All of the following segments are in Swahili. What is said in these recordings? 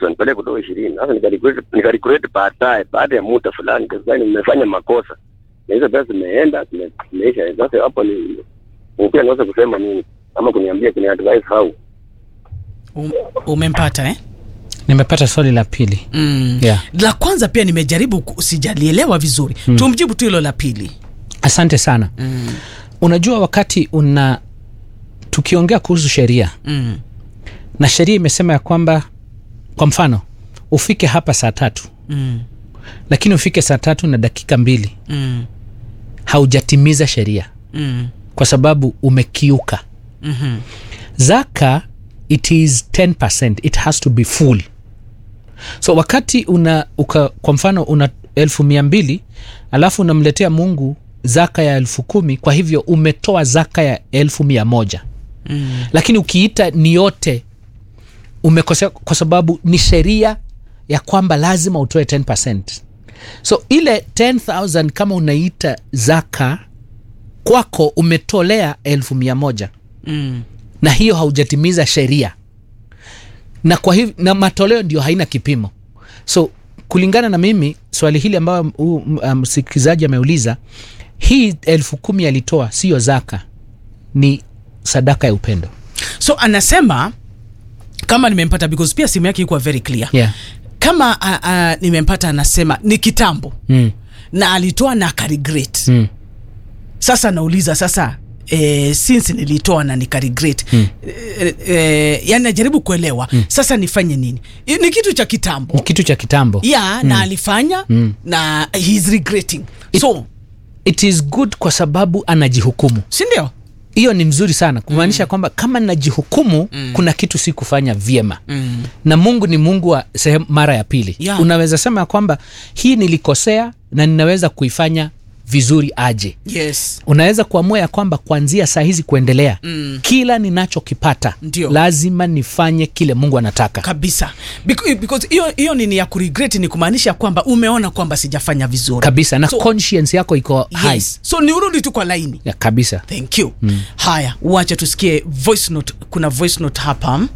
wanipeleke kutoka ishirini. Sasa nikaricreate nikaricreate baadaye, baada ya muda fulani, kasema nimefanya makosa na hizo pesa zimeenda zime- zimeisha. Sasa hapo ni ni pia naweza kusema nini ama kuniambia kuni advice how Um, umempata eh? nimepata swali la pili mm. Yeah. la kwanza pia nimejaribu ku- sijalielewa vizuri mm. tumjibu tu hilo la pili asante sana mm. unajua wakati una tukiongea kuhusu sheria Mm. na sheria imesema ya kwamba kwa mfano ufike hapa saa tatu Mm. lakini ufike saa tatu na dakika mbili Mm. haujatimiza sheria Mm. kwa sababu umekiuka Mhm. zaka it is 10 it has to be full so wakati una uka, kwa mfano una elfu mia mbili alafu unamletea mungu zaka ya elfu kumi kwa hivyo umetoa zaka ya elfu mia moja Mm. lakini ukiita ni yote umekosea kwa sababu ni sheria ya kwamba lazima utoe 10 so ile 10000 kama unaita zaka kwako umetolea elfu mia moja Mm. na hiyo haujatimiza sheria na kwa hivyo na matoleo ndio haina kipimo so kulingana na mimi swali hili ambayo huu, m- msikilizaji ameuliza hii elfu kumi alitoa siyo zaka ni sadaka ya upendo so anasema kama nimempata because pia simu yake ikuwa very clear yeah. kama uh, uh, nimempata anasema ni kitambo mm. na alitoa na akaregret Mm. sasa nauliza sasa eh, since nilitoa na nikaregret mm. eh, eh, yani najaribu kuelewa mm. sasa nifanye nini I- ni kitu cha kitambo ni kitu cha kitambo yeah, mm. na alifanya mm. na he's regretting so it is good kwa sababu anajihukumu sindio hiyo ni mzuri sana kumaanisha mm. kwamba kama najihukumu mm. kuna kitu si kufanya vyema mm. na mungu ni mungu wa sehemu mara ya pili Yeah. unaweza sema ya kwamba hii nilikosea na ninaweza kuifanya vizuri aje yes unaweza kuamua ya kwamba kuanzia saa hizi kuendelea Mm. kila ninachokipata Ndio. lazima nifanye kile mungu anataka kabisa Bec- because hiyo hiyo nini ya kuregret ni kumaanisha kwamba umeona kwamba sijafanya vizuri kabisa na So- conscience yako iko high yes. so ni urudi tu kwa laini ya, kabisa thank you mm. haya wacha tusikie voice note kuna voice note hapa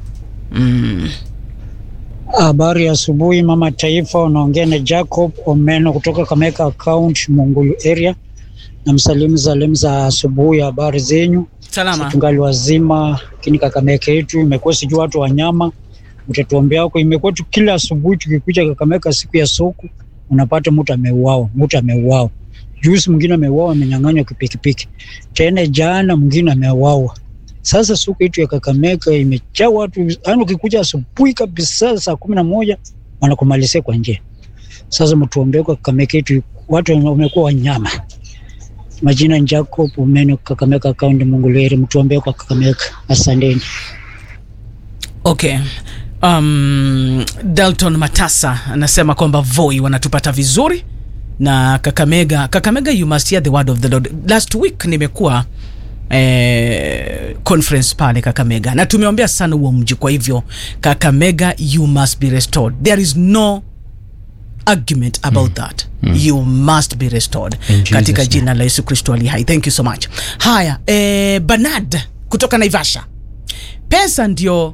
Habari ya asubuhi mama taifa, unaongea na Jacob Omeno kutoka Kameka account Mungulu area. Na msalimu zalimu za asubuhi, habari zenyu? salama Tungali wazima, lakini Kakameka yetu imekuwa sijui watu wanyama, utatuombea huko. Imekuwa tu kila asubuhi tukikuja Kakameka siku ya soko, unapata mtu ameuawa, mtu ameuawa. Juzi mwingine ameuawa, amenyang'anywa kipikipiki. Tena jana mwingine ameuawa. Sasa soko yetu ya Kakamega imejaa watu, yaani ukikuja asubuhi kabisa saa kumi na moja wanakumalizia kwa njia. Sasa mtuombee kwa Kakamega yetu, watu wamekuwa wanyama. Majina ni Jacob Umeno, Kakamega County, Mungulweri. Mtuombee kwa Kakamega, asanteni. okay um, dalton matasa anasema kwamba voi wanatupata vizuri na kakamega kakamega you must hear the word of the lord last week nimekuwa eh, conference pale kakamega na tumeombea sana huo mji kwa hivyo kakamega you must be restored there is no argument about that you must be restored In Jesus' katika name. jina la yesu kristo ali hai thank you so much haya eh, banad kutoka naivasha pesa ndio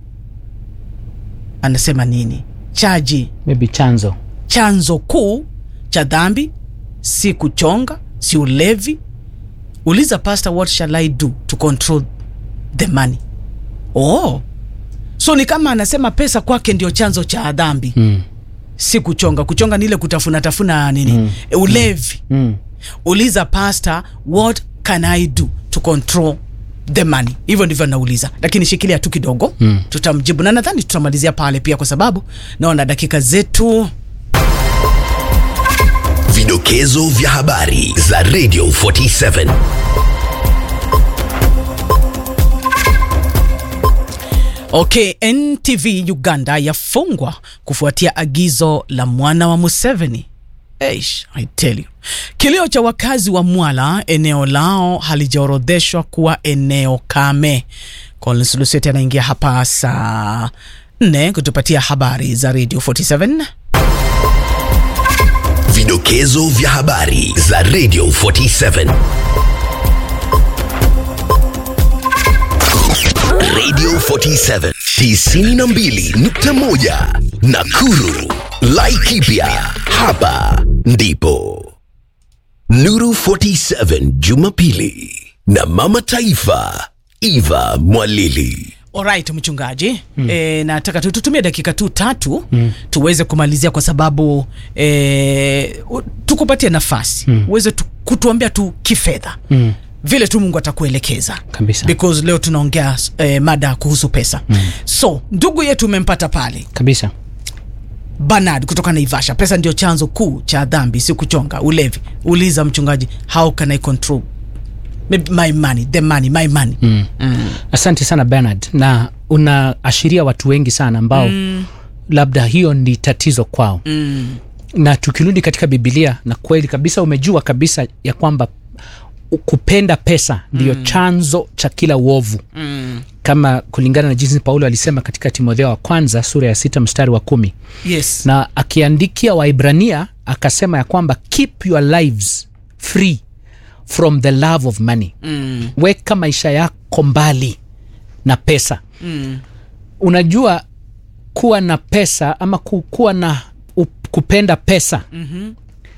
anasema nini chaji maybe chanzo chanzo kuu cha dhambi si kuchonga si ulevi uliza pastor what shall i do to control the money oh so ni kama anasema pesa kwake ndio chanzo cha dhambi mm. si kuchonga kuchonga ni ile kutafuna tafuna nini mm. ulevi Mm. uliza pastor what can i do to control the money hivyo ndivyo nauliza lakini shikilia tu kidogo mm. tutamjibu na nadhani tutamalizia pale pia kwa sababu naona dakika zetu Vidokezo vya habari za Radio 47. okay ntv uganda yafungwa kufuatia agizo la mwana wa museveni Eish, I tell you. Kilio cha wakazi wa Mwala, eneo lao halijaorodheshwa kuwa eneo kame. Collins Luseti anaingia hapa saa nne kutupatia habari za Radio 47. Vidokezo vya habari za Radio 47. Radio 47 92.1 Nakuru. Laikipia. Hapa ndipo. Nuru 47 Jumapili na Mama Taifa Eva Mwalili. Alright, mchungaji mm. E, nataka tu- tutumie dakika tu tatu mm. tuweze kumalizia kwa sababu e, u- tukupatie nafasi mm. uweze tu, kutuambia tu kifedha mm. vile tu Mungu atakuelekeza Kabisa. because leo tunaongea e, mada kuhusu pesa mm. so ndugu yetu umempata pale kabisa Bernard kutoka Naivasha. Pesa ndio chanzo kuu cha dhambi, si kuchonga, ulevi. Uliza mchungaji, how can I control Maybe my money, the money, my money mm. asante sana bernard na unaashiria watu wengi sana ambao mm. labda hiyo ni tatizo kwao Mm. na tukirudi katika bibilia na kweli kabisa umejua kabisa ya kwamba kupenda pesa ndiyo mm. chanzo cha kila uovu Mm. kama kulingana na jinsi paulo alisema katika timotheo wa kwanza sura ya sita mstari wa kumi Yes. na akiandikia waibrania akasema ya kwamba keep your lives free from the love of money Mm. weka maisha yako mbali na pesa Mm. unajua kuwa na pesa ama ku- kuwa na up- kupenda pesa mm-hmm.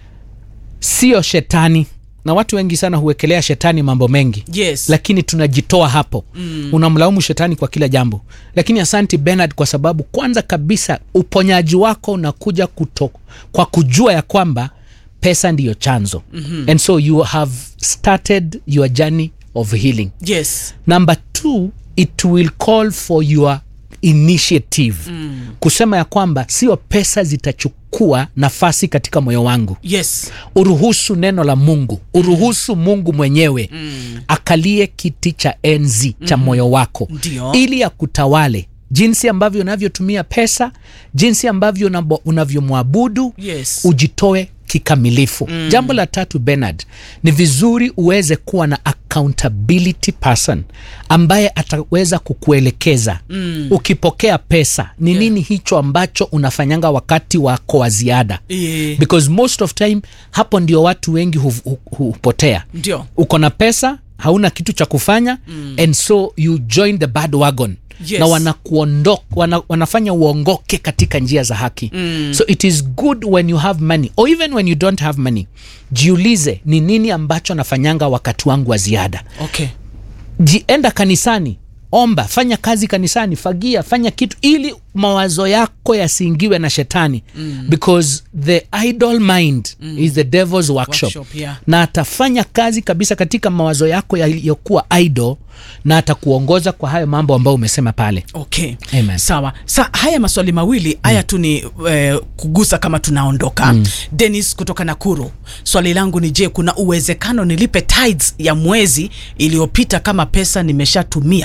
sio shetani na watu wengi sana huwekelea shetani mambo mengi Yes. lakini tunajitoa hapo mm. unamlaumu shetani kwa kila jambo lakini asanti benard kwa sababu kwanza kabisa uponyaji wako unakuja kuto, kwa kujua ya kwamba pesa ndiyo chanzo mm-hmm. and so you have started your journey of healing Yes. number two it will call for your initiative mm. kusema ya kwamba sio pesa zitachukua nafasi katika moyo wangu Yes. uruhusu neno la mungu uruhusu mungu mwenyewe mm. akalie kiti cha enzi cha moyo wako Ndio. ili akutawale jinsi ambavyo unavyotumia pesa jinsi ambavyo unabo- unavyomwabudu Yes. ujitoe kikamilifu mm. jambo la tatu benard ni vizuri uweze kuwa na accountability person ambaye ataweza kukuelekeza mm. ukipokea pesa ni yeah. nini hicho ambacho unafanyanga wakati wako wa ziada Eh, because most of time hapo ndio watu wengi hu- hu- hupotea Ndio. uko na pesa hauna kitu cha kufanya mm. and so you join the bad wagon Yes. na wanakuondoka wana, wanafanya uongoke katika njia za haki mm. so it is good when you have money or even when you don't have money jiulize ni nini ambacho nafanyanga wakati wangu wa ziada Okay. jienda kanisani omba fanya kazi kanisani fagia fanya kitu ili mawazo yako yasiingiwe na shetani mm. because the idol mind mm. is the devil's workshop, Workshop, yeah. na atafanya kazi kabisa katika mawazo yako yaliyokuwa idol na atakuongoza kwa hayo mambo ambayo umesema pale Okay. Amen. Sawa. Sa haya maswali mawili haya tu ni eh, kugusa kama tunaondoka. Mm. Dennis kutoka Nakuru. Swali langu ni je, kuna uwezekano nilipe tithes ya mwezi iliyopita kama pesa nimeshatumia?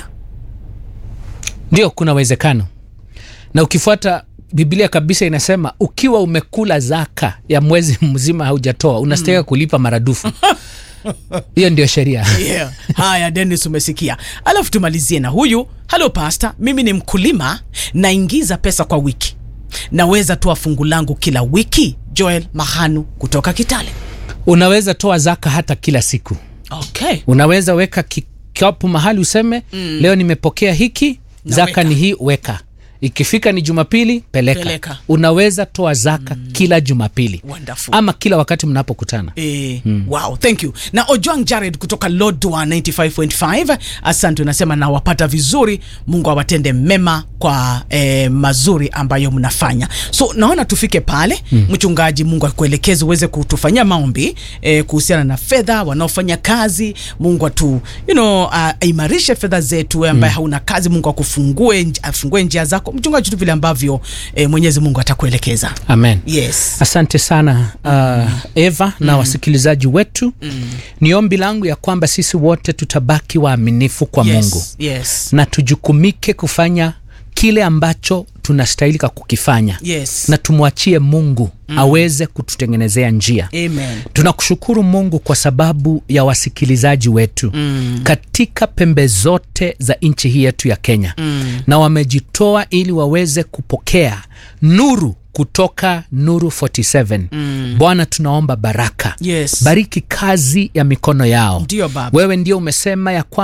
ndio kuna uwezekano na ukifuata biblia kabisa inasema ukiwa umekula zaka ya mwezi mzima haujatoa unastahika kulipa maradufu hiyo ndio sheria yeah. Haya, Dennis, umesikia. Alafu tumalizie na huyu. Halo pasta, mimi ni mkulima, naingiza pesa kwa wiki, naweza toa fungu langu kila wiki? Joel Mahanu kutoka Kitale. unaweza toa zaka hata kila siku Okay. unaweza weka kikapu mahali useme mm. leo nimepokea hiki Na zaka weka. ni hii weka ikifika ni jumapili peleka, Peleka. unaweza toa zaka mm. kila jumapili Wonderful. ama kila wakati mnapokutana Eh, wow thank you na ojwang jared kutoka lodwa 95.5 asante unasema nawapata vizuri mungu awatende mema kwa eh, mazuri ambayo mnafanya so naona tufike pale mm. mchungaji mungu akuelekeze uweze kutufanyia maombi eh, kuhusiana na fedha wanaofanya kazi mungu atu you know, uh, aimarishe fedha zetu wewe ambaye mm. hauna kazi mungu akufungue nj- afungue njia zako mchungaji tu vile ambavyo eh, mwenyezi mungu atakuelekeza amen yes asante sana uh, eva mm. na wasikilizaji wetu mm. ni ombi langu ya kwamba sisi wote tutabaki waaminifu kwa yes, mungu yes. na tujukumike kufanya kile ambacho tunastahilika kukifanya Yes. na tumwachie mungu mm. aweze kututengenezea njia Amen. tunakushukuru mungu kwa sababu ya wasikilizaji wetu mm. katika pembe zote za nchi hii yetu ya kenya mm. na wamejitoa ili waweze kupokea nuru kutoka nuru 47 mm. bwana tunaomba baraka Yes. bariki kazi ya mikono yao Ndio, Baba. wewe ndio umesema ya kwamba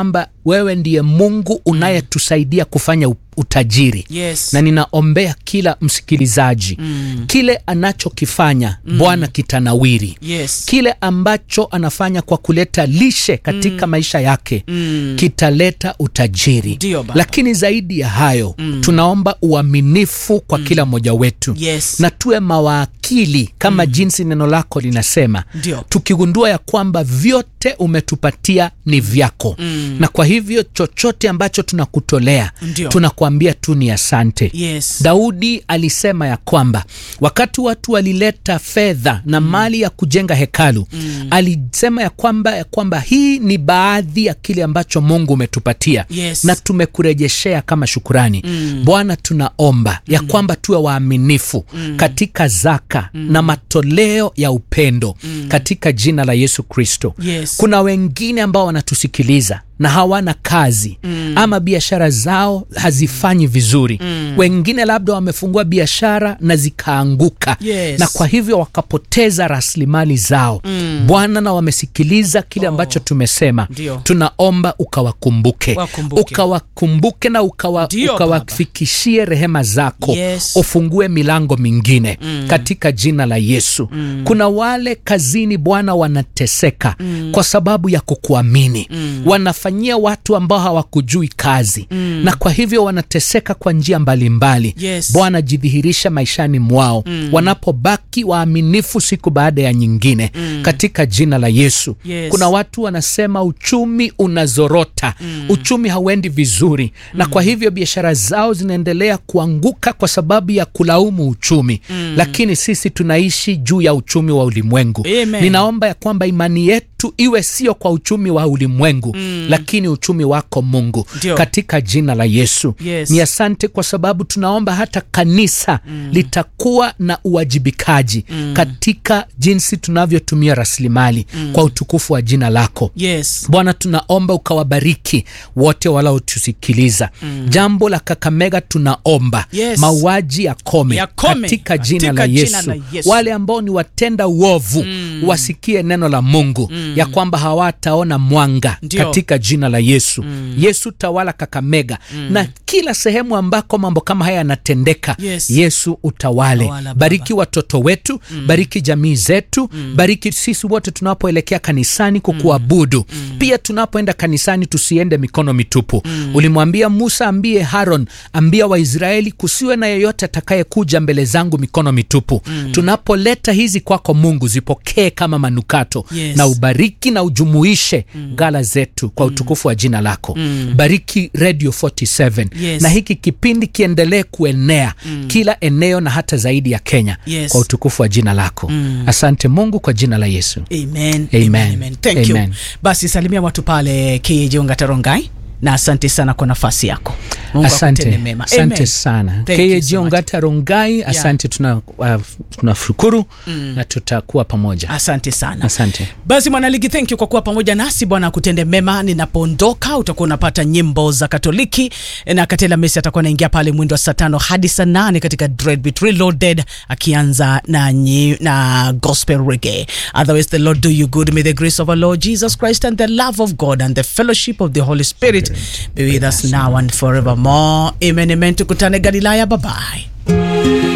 wewe ndiye mungu unayetusaidia kufanya u- utajiri Yes. na ninaombea kila msikilizaji mm. kile anachokifanya mm. bwana kitanawiri Yes. kile ambacho anafanya kwa kuleta lishe katika mm. maisha yake mm. kitaleta utajiri Ndio, Baba. lakini zaidi ya hayo mm. tunaomba uaminifu kwa mm. kila mmoja wetu Yes. na tuwe mawakili kama mm. jinsi neno lako linasema Ndio. tukigundua ya kwamba vyote umetupatia ni vyako mm. na kwa hivyo chochote ambacho tunakutolea Ndio. tunakuambia tu ni asante Yes. daudi alisema ya kwamba wakati watu walileta fedha na mm. mali ya kujenga hekalu mm. alisema ya kwamba ya kwamba hii ni baadhi ya kile ambacho mungu umetupatia Yes. na tumekurejeshea kama shukurani mm. bwana tunaomba ya kwamba tuwe waaminifu mm. katika zaka mm. na matoleo ya upendo mm. katika jina la yesu kristo Yes. kuna wengine ambao wanatusikiliza na hawana kazi mm. ama biashara zao hazifanyi vizuri mm. wengine labda wamefungua biashara na zikaanguka Yes. na kwa hivyo wakapoteza rasilimali zao mm. bwana na wamesikiliza kile ambacho tumesema Ndio. tunaomba ukawakumbuke Wakumbuke. ukawakumbuke na ukawa, Ndio, ukawafikishie rehema zako Yes. ufungue milango mingine mm. katika jina la yesu mm. kuna wale kazini bwana wanateseka mm. kwa sababu ya kukuamini mm. wanafanyia watu ambao hawakujui kazi mm. na kwa hivyo wanateseka kwa njia mbalimbali Yes. bwana jidhihirisha maishani mwao mm. wanapobaki waaminifu siku baada ya nyingine mm. katika jina la yesu Yes. kuna watu wanasema uchumi unazorota mm. uchumi hauendi vizuri mm. na kwa hivyo biashara zao zinaendelea kuanguka kwa sababu ya kulaumu uchumi mm. lakini sisi tunaishi juu ya uchumi wa ulimwengu Amen. ninaomba ya kwamba imani yetu iwe sio kwa uchumi wa ulimwengu mm. lakini uchumi wako mungu Ndio. katika jina la yesu Yes. ni asante kwa sababu tunaomba hata kanisa mm. litakuwa na uwajibikaji mm. katika jinsi tunavyotumia rasilimali mm. kwa utukufu wa jina lako Yes. bwana tunaomba ukawabariki wote walaotusikiliza mm. jambo la kakamega tunaomba Yes. mauaji yakome Yakome. katika jina Katika la jina yesu. la Yesu. wale ambao ni watenda uovu mm. wasikie neno la mungu mm. ya kwamba hawataona mwanga Ndio. katika jina la yesu mm. yesu tawala kakamega mm. na kila sehemu ambako mambo kama haya yanatendeka Yes. yesu utawale Tawala, Baba. bariki watoto wetu mm. bariki jamii zetu mm. bariki sisi wote tunapoelekea kanisani kukuabudu mm. pia tunapoenda kanisani tusiende mikono mitupu mm. ulimwambia musa ambie haron ambia waisraeli kusiwe na yeyote atakayekuja mbele zangu mikono mitupu mm. tunapoleta hizi kwako mungu zipokee kama manukato Yes. na ubariki na ujumuishe mm. gala zetu kwa utukufu wa jina lako mm. bariki radio 47 Yes. na hiki kipindi kiendelee kuenea mm. kila eneo na hata zaidi ya kenya Yes. kwa utukufu wa jina lako mm. asante mungu kwa jina la yesu Amen. Amen. Amen. Amen. Thank Amen. you. Basi salimia watu pale Kijiunga Tarongai na asante sana kwa nafasi yako. Mungu asante akutende mema. asante Amen. sana Thank you so much. keyejiongata rongai asante tuna uh, tunashukuru mm. na tutakuwa pamoja Asante sana. asante Basi mwanaligi, thank you kwa kuwa pamoja nasi. Bwana akutende mema. Ninapoondoka utakuwa unapata nyimbo za Katoliki na Katela Messi atakuwa anaingia pale mwendo wa saa tano hadi saa nane katika Dreadbeat Reloaded akianza na, nyi, na gospel reggae. Otherwise the Lord do you good. May the grace of our Lord Jesus Christ and the love of God and the fellowship of the Holy Spirit be with us now and forevermore. Amen, amen. Tukutane Galilaya. Bye bye.